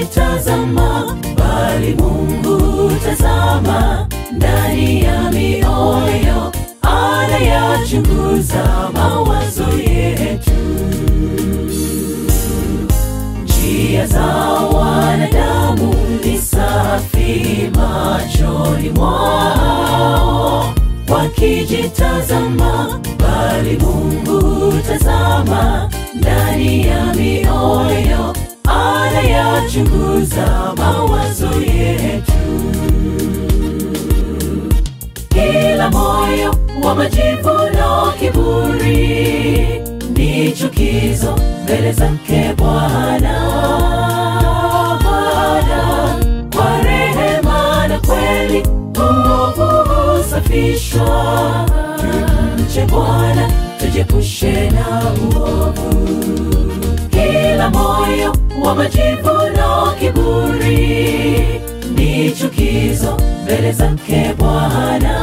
wakijitazama, bali Mungu tazama ndani ya mioyo, anayachunguza mawazo yetu. Njia za wanadamu ni safi machoni mwao, wakijitazama, bali Mungu tazama ndani ya mioyo, anayachunguza mawazo yetu. Kila moyo wa majivuno, kiburi ni chukizo mbele zake Bwana. Bwana kwa rehema na kweli, uovu husafishwa. Tumche Bwana, tujiepushe na uovu. Kila moyo wa majivuno, kiburi ni chukizo mbele zake Bwana.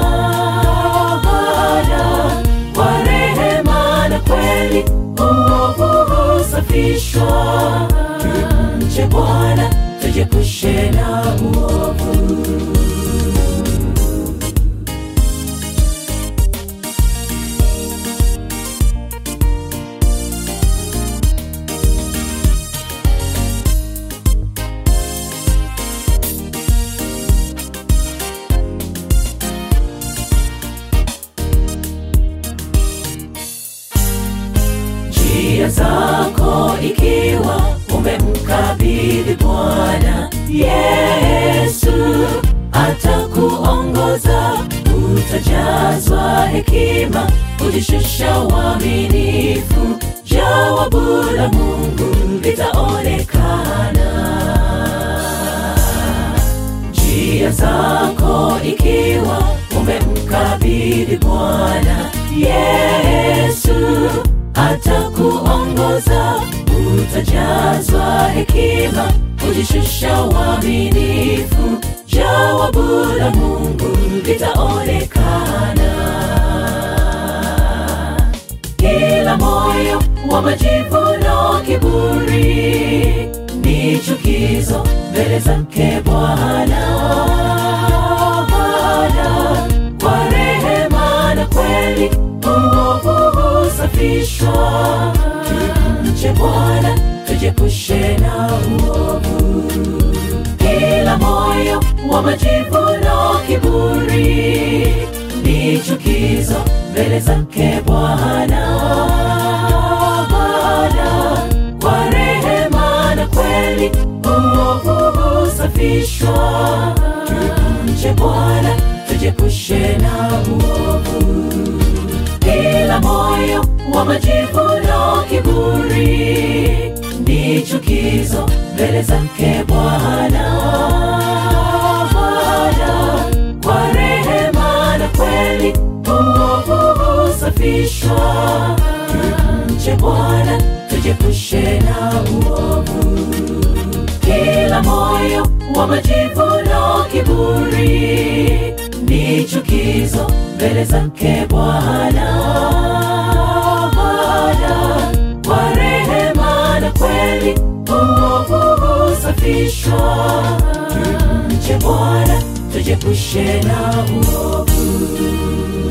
Bwana kwa rehema na kweli, uovu husafishwa. Tumche Bwana, tujiepushe na uovu. njia zako ikiwa umemkabidhi Bwana Yesu, atakuongoza utajazwa hekima, kujishusha uaminifu, jawabu la Mungu litaonekana. Njia zako ikiwa umemkabidhi Bwana Yesu, atakuongoza utajazwa hekima, kujishusha uaminifu, jawabu la Mungu litaonekana. Kila moyo wa majivuno, kiburi ni chukizo mbele zake Bwana. Bwana kwa rehema na kweli, uovu husafishwa. Tumche Bwana, tujiepushe na uovu. Kila moyo wa majivuno, kiburi ni chukizo mbele zake Bwana. Bwana kwa rehema na kweli, uovu husafishwa. Tumche Bwana, tujiepushe na uovu. Kila moyo wa majivuno, kiburi ni chukizo mbele zake Bwana. Bwana kwa rehema na kweli, uovu husafishwa. Tumche Bwana, tujiepushe na uovu. Kila moyo wa majivuno, kiburi ni chukizo mbele zake Bwana. Bwana kwa rehema na kweli, uovu husafishwa. Tumche Bwana, tujiepushe na uovu.